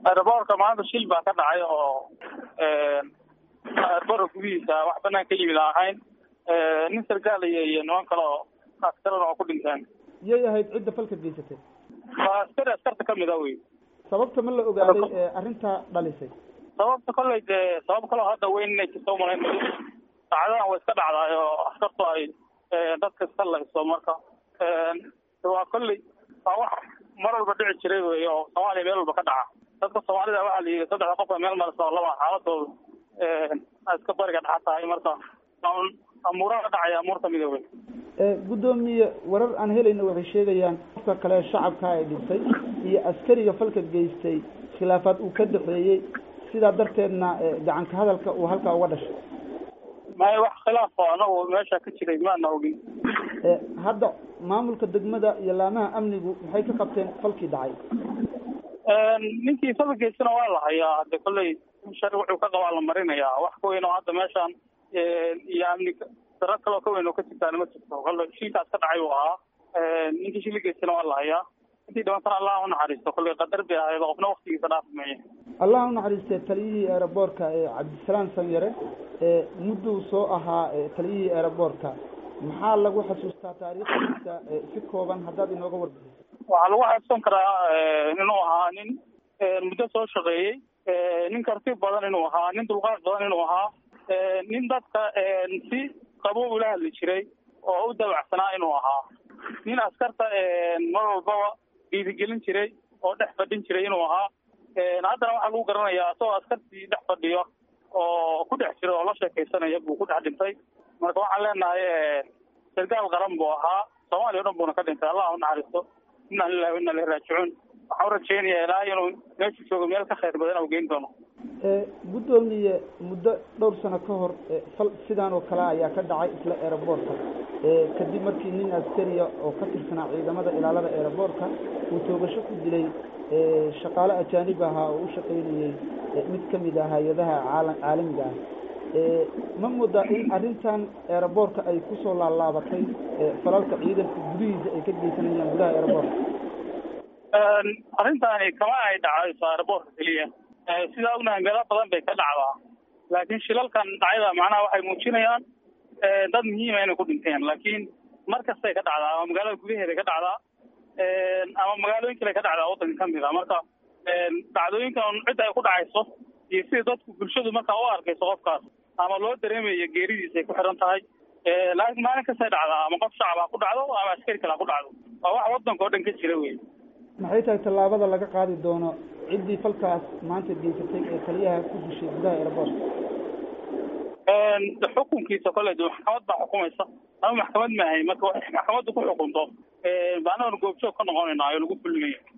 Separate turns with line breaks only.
aeroboortka maanta shil baa ka dhacay oo aeroboortka gudihiisa wax banaan ka yimid ahayn nin sargaal iyo iyo niman kale oo askarana oo ku dhinteen
yay ahayd cidda falka geysatay
waa askari askarta kamid a wey
sababta ma la ogaaday ee arrintaa dhalisay
sababta kolley dee sabab kaloo hadda weyn inay jirto umalayn saacadahan way iska dhacdaay oo askartu ay dadka iska layso marka waa kolley waa wax mar walba dhici jiray wey oo soomaaliya meel walba ka dhaca dadka soomaalida waxaa la yidhi saddexda qof meel marasa oo laba xaaladooda iska bariga dhaxa tahay marka amuura ka dhacaya amuur kamida wey
guddoomiye warar aan helayna waxay sheegayaan qofka kale shacabka ay dhintay iyo askariga falka geystay khilaafaad uu ka dhexeeyey sidaa darteedna gacanka hadalka uu halkaa uga dhashay
maya wax khilaaf oo anagu meesha ka jiray maana ogin
hadda maamulka degmada iyo laamaha amnigu maxay ka qabteen falkii dhacay
ninkii falka geystana waa la hayaa hade kolley shari wuxuu ka qabaa la marinayaa wax ka weyn oo hadda meeshaan iyo amni daro kaloo ka weyn oo ka jirtaana ma jirto kolle shilkaas ka dhacay uu ahaa ninkii shili geystana waa la hayaa intii dhibantana allah unaxariisto kolley qadar bay ahayd qofna waktigiisa dhaafmaya
allah unaxariistee taliyihii aeroboortka ee cabdisalaam sanyare ee mudduu soo ahaa taliyihii aeroboortka maxaa lagu xasuustaa taariikhdiisa si kooban haddaad inooga warbixiso
waxaa lagu xasuusan karaa inuu ahaa nin muddo soo shaqeeyey nin karti badan inuu ahaa nin dulqaad badan inuu ahaa nin dadka si qabow ula hadli jiray oo u dabacsanaa inuu ahaa nin askarta mar walbaba dhiirigelin jiray oo dhex fadhin jiray inuu ahaa haddana waxaa lagu garanayaa isagoo askartii dhex fadhiyo oo ku dhex jira oo la sheekaysanaya buu ku dhex dhintay marka waxaan leenahay sargaal qaran buu ahaa soomaaliya o dhan buuna ka dhintay allah unaxariisto inaa lilahi inaa ilahi raajicuun waxaan urajeynayaa ilaa inuu meeshu joogo meel ka khayr badan u geyn doono
guddoomiye muddo dhowr sano ka hor fal sidaan oo kale ayaa ka dhacay isla aeroboortka kadib markii nin askariya oo ka tirsanaa ciidamada ilaalada aeroboortka uu toogasho ku dilay shaqaale ajaanib ahaa oo u shaqaynayey mid kamid ah hay-adaha caala caalamiga ah ma moodaa in arrintan aeroboortka ay kusoo laalaabatay falalka ciidanka gudihiisa ay ka geysanayaan gudaha aeroboortka
arrintaani kama ay dhacayso aeroboortka keliya sidaa ognahay meelo badan bay ka dhacdaa laakiin shilalkan dhacayda macnaha waxay muujinayaan dad muhiima inay ku dhinteen laakiin mar kastay ka dhacdaa ama magaalada gudaheeday ka dhacdaa ama magaalooyin kale ka dhacdaa waddanka kamid a marka dhacdooyinkan cidda ay ku dhacayso iyo sida dadku bulshadu markaa u arkayso qofkaas ama loo dareemayo geeridiisa ay ku xiran tahay laakiin maalin kastay dhacdaa ama qof shacab ha ku dhacdo ama askari kale ha ku dhacdo waa wax waddanka oo dhan ka jira wey
maxay tahay tallaabada laga qaadi doono ciddii falkaas maanta geysatay ee taliyaha ku dishay gudaha aeroboortka
xukunkiisa kolley de maxkamad baa xukumaysa ama maxkamad maahay marka waxay maxkamaddu ku xukunto baanadan goobjoog ka noqonayna oo lagu fulinaya